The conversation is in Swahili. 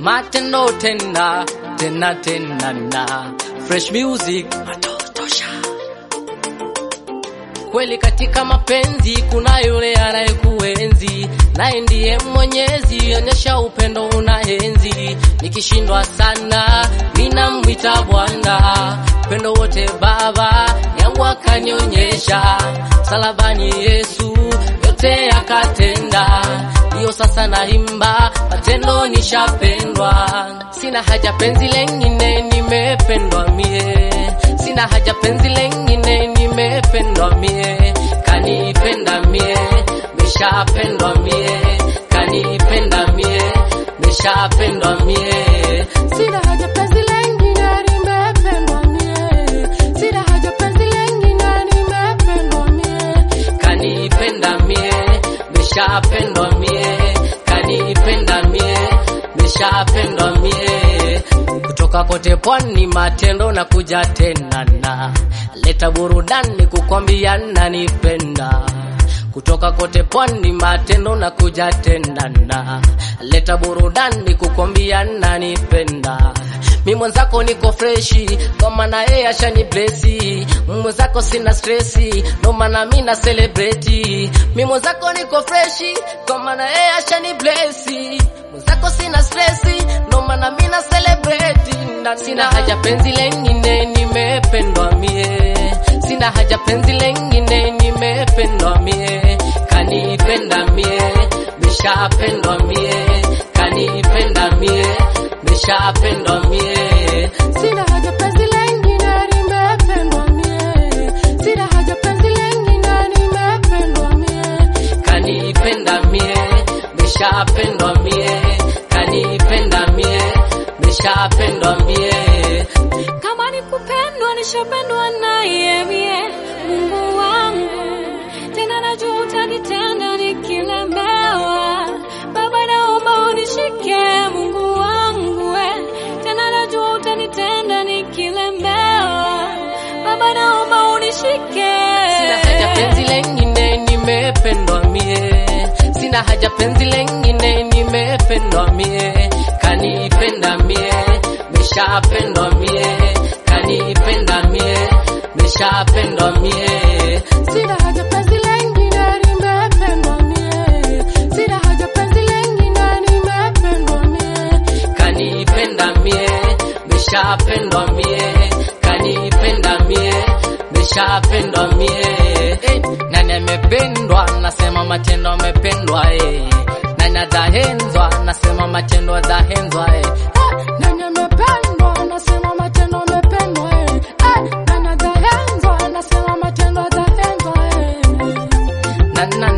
matendo tena tena tena na fresh music matosha kweli katika mapenzi kuna yule anayekuenzi naye ndiye mwenyezi onyesha upendo unaenzi nikishindwa sana ninamwita bwana upendo wote baba yangu akanionyesha salabani yesu yote akatenda ndiyo sasa naimba matendo nishapendwa sina haja penzi lengine nimependwa mie sina haja penzi lengine nimependwa mie kanipenda mie meshapendwa mie kanipenda mie meshapendwa mie Sina haja penzi lengine nimependwa mie. Sina haja penzi lengine nimependwa mie. kanipenda mie meshapendwa mie kanipenda mie meshapendwa mie kutoka kote pwani matendo na kuja tena na leta burudani kukwambia nanipenda kutoka kote pwani matendo na kuja tena na leta burudani kukwambia nanipenda mi mwenzako niko freshi kwa maana yeye ashani blesi mwenzako sina stresi ndo maana mi na celebrate mi mwenzako niko freshi kwa maana yeye ashani blesi mwenzako sina stresi ndo maana mi na celebrate na sina haja penzi lengine nimependwa mie sina haja penzi lengine nimependwa mie kanipenda mie meshapendwa mie kanipenda mie meshapendwa mie Sina haja penzi lengine nimependwa mie. Sina haja penzi lengine nimependwa mie. kanipenda mie meshapendwa mie kanipenda mie meshapendwa mie Kama ni kupendwa nishapendwa naye mie, Mungu wangu. Tena najua utanitenda nikilemewa. Baba naomba unishike Mungu wangu we. Tena najua utanitenda nikilemewa. Baba naomba unishike. sina haja penzi lengine nimependwa mie sina haja penzi lengine nimependwa mie kanipenda mie meshapendwa mie kanipenda mie meshapendwa mie Sina haja penzi lengine nimependwa mie. Sina haja penzi lengine nimependwa mie. kanipenda mie meshapendwa mie kanipenda mie meshapendwa mie eh, nani amependwa nasema matendo amependwa eh. nani atahenzwa nasema matendo atahenzwa eh. Nani amependwa nasema matendo amependwa eh. Eh, nani atahenzwa nasema matendo atahenzwa eh. na, na,